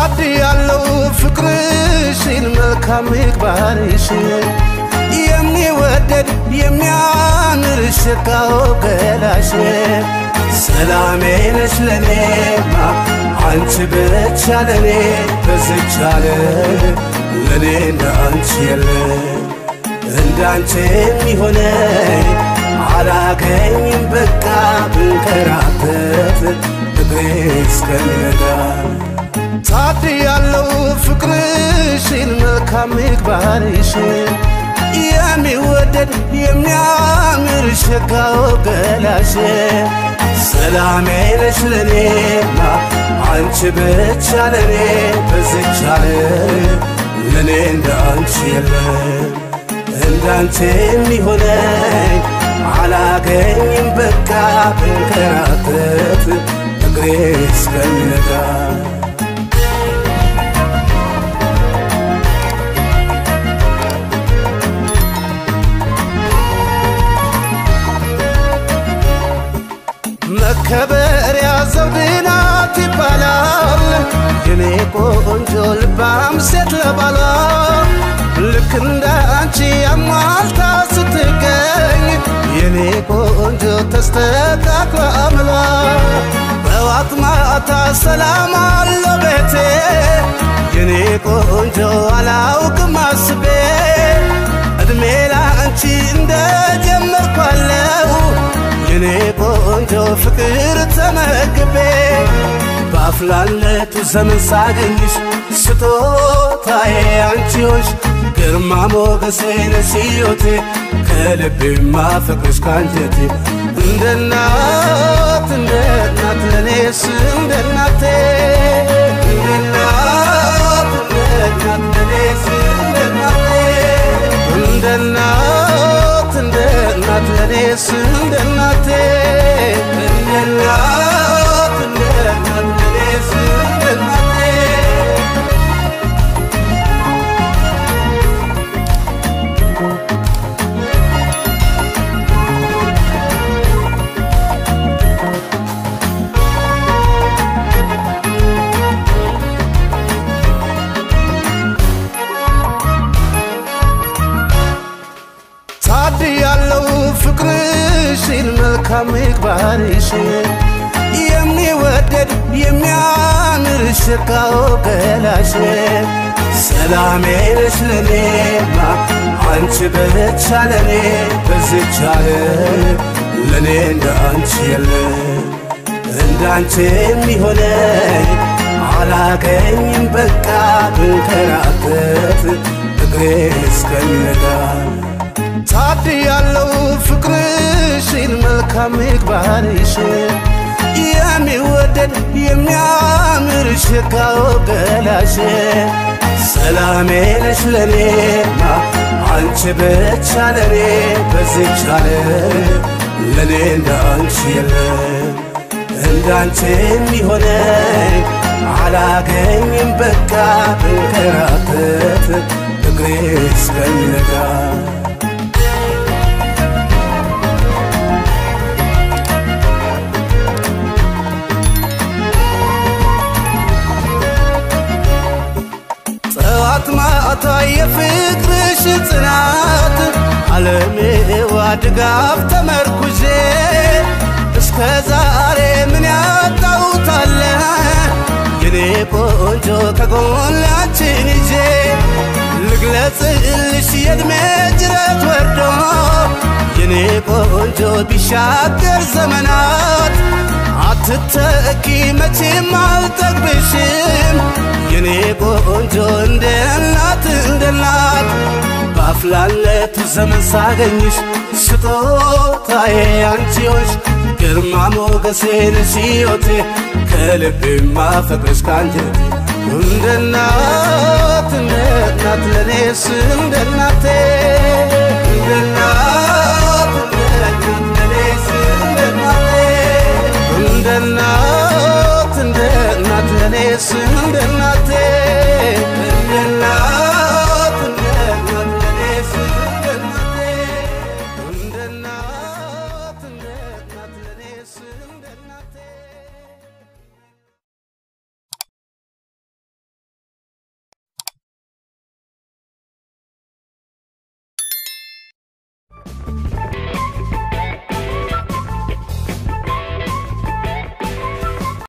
ታድ ያለው ፍቅርሽን መልካም ምግባርሽን የሚወደድ የሚያምር ሽታው ገላሽ ሰላሜ ነሽ ለኔማ አንቺ ብቻ ለኔ በዝች ዓለም ለኔ እንደ አንቺ የለ እንዳንቺ የሚሆነኝ አላገኝም በቃ ብንከራተት እግሬ እስከሚነጋ ታድ ያለው ፍቅርሽን መልካም ምግባርሽን የሚወደድ የሚያምር ሸጋው ገላሽ ሰላሜ ነሽ ለኔማ አንቺ ብቻ ለኔ በዝች ዓለም ለኔ እንደ አንቺ የለም እንዳንቺ የሚሆነኝ አላገኝም በቃ ብንከራተት እግሬ እስከሚነጋ መከበሪያ ዘውድ ናት ይባላል የኔ ቆንጆ ልባም ሴት ለባሏ ልክ እንደ አንቺ አሟልታ ስትገኝ የኔ ቆንጆ ተስተካክሎ አምሏ በዋት ማታ ሰላም አለው ቤቴ የኔ ቆንጆ አላውቅም አስቤ እድሜ ላንቺ እንደጀመርኳለው የኔ ቆንጆ ፍቅር ተመግቤ በአፍላለቱ ዘመን ሳገኝሽ ስጦታዬ አንቺዎች ግርማ ሞገሴ ነሽ ሕይወቴ ከልቤ ማፈቅርሽ ካንጀቴ እንደ እናት እንደ እናት ለኔስ እንደ እናቴ እንደ እናት እንደ እናት ለኔስ እንደ እናቴ እንደ እናት እንደ እናት ለኔስ እንደ እናቴ እንደ እናት እንደ እናት ለኔስ እንደ እናቴ ታድ ያለው ፍቅርሽን መልካም ምግባርሽን የሚወደድ የሚያምር ሽካው ገላሽ ሰላሜ ነሽ ለኔማ አንቺ ብቻ ለኔ በዝች ዓለም ለኔ እንደ አንቺ የለ እንዳንቺ የሚሆነኝ አላገኝም በቃ ብንከራተት እግሬ እስከሚነጋ ታድ ያለው ፍቅርሽን መልካም ምግባርሽን የሚወደድ የሚያምር ሽካው ገላሽ ሰላሜ ነሽ ለኔማ አንቺ ብቻ ለኔ በዝች ዓለም ለኔ እንደ አንቺ የለም እንዳንቺ የሚሆነኝ አላገኝም በቃ ብንከራተት እግሬ እስከሚነጋ ጠዋት ማታ የፍቅርሽ ጽናት አለሜዋ ድጋፍ ተመርኩዤ እስከ ዛሬ ምን ያጣውታለ የኔ ቆንጆ ከጎናችን ይዤ ልግለጽልሽ የእድሜ ጅረት ወርዶ የኔ ቆንጆ ቢሻገር ዘመናት አትተኪ መቼም አልጠግብሽም የኔ ቆንጆ እንደ እናት እንደ እናት በአፍላለቱ ዘመን ሳገኝሽ ስጦታዬ አንቺዎች ግርማ ሞገሴ ነሽ ሕይወቴ ከልቤ ማፈቅርሽ ካንጀቴ እንደ እናት እንደ እናት ለኔስ እንደ እናቴ እንደ እናት እንደ እናት ለኔስ እንደ እናቴ እንደ እናት እንደ እናት ለኔስ እንደ እናቴ